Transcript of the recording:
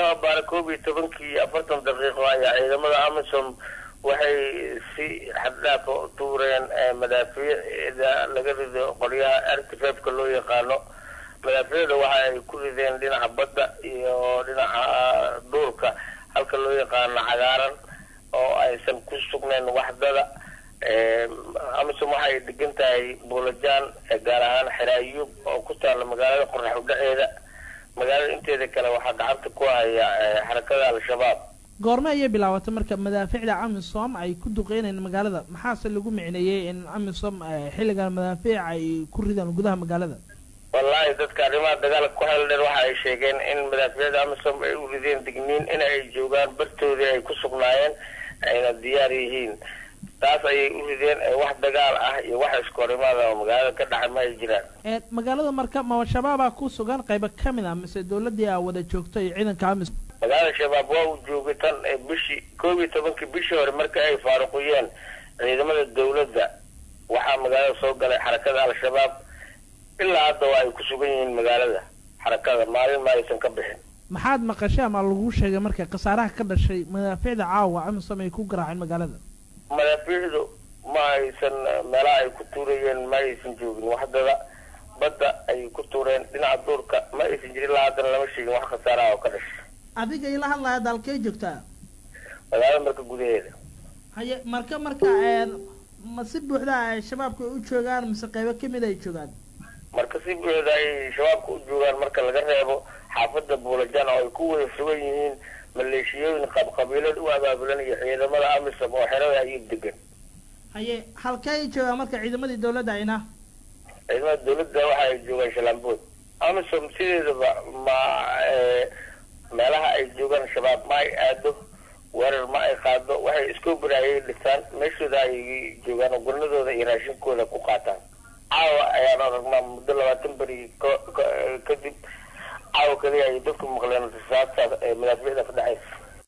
saaka baara koob iyo tobankii afartan daqiiqo ayaa ciidamada amisom waxay si xaddhaaf u tuureen madaafiicda laga rido qoryaha artifefka loo yaqaano madaafiicda waxa ay ku rideen dhinaca badda iyo dhinaca duurka halka loo yaqaano cagaaran oo aysan ku sugnayn waxdada amisom waxay degan tahay buulajaan gaar ahaan xeraayub oo ku taalla magaalada qorax udhaceeda magaalada inteeda kale waxaa gacanta ku haya xarakada al-shabaab goorme ayay bilaabatay marka madaafiicda amisom ay ku duqeynayeen magaalada maxaase lagu micneeyey in amisom xilligan madaafiic ay ku ridaan gudaha magaalada wallaahi dadka arrimaha dagaalka ku xeel dheer waxa ay sheegeen in madaafiicda amisom ay u rideen digniin in ay joogaan bartoodii ay ku sugnaayeen ayna diyaar yihiin taas ayay u rideen wax dagaal ah iyo wax iskoorimaada oo magaalada ka dhacay ma ay jiraan magaalada marka ma shabaabaa ku sugan qaybo ka mid ah mise dawladii a wada joogto iyo ciidanka amisom magaalada shabaab waa uu joogay tan bishii koob iyo tobankii bishii hore marka ay faaruqiyeen ciidamada dawladda waxaa magaalada soo galay xarakada al-shabaab ilaa hadda waa ay ku sugan yihiin magaalada xarakada maalin ma aysan ka bixin maxaad maqashay ama lagu sheegay marka khasaaraha ka dhashay madaafiicda caawa amisom ay ku garaaceen magaalada madaafiicdu ma aysan meelaha ay ku tuurayeen ma aysan joogin waxdada badda ay ku tuureen dhinaca duurka ma aysan jirin ilaa haddana lama sheegin wax khasaaraha oo ka dhashay adiga ila hadlaya dalkee joogtaa magaalada marka gudaheeda haye marka marka ma si buuxda ay shabaabka u joogaan mise qaybo kamid ay joogaan marka si buuxda ay shabaabka u joogaan marka laga reebo xaafada buulajaan oo ay ku wada sugan yihiin maleeshiyooyin qabqabiilada u abaabulan iyo ciidamada amisom oo xerada ayuu degan haye halkee ay joogaan marka ciidamadii dawladda ayna ciidamada dawladda waxa ay joogaan shalambood amisom sideedaba ma meelaha ay joogaan shabaab ma ay aado weerar ma ay qaado waxay iskobri ayay dhisaan meeshooda ay joogaan ogonadooda iyo raashinkooda ku qaataan caawa ayaan aragnaa muddo labaatan beri kadib caawa kaliya ay dadku maqleen rasaadtaas ee madaafiicda ka dhexaysa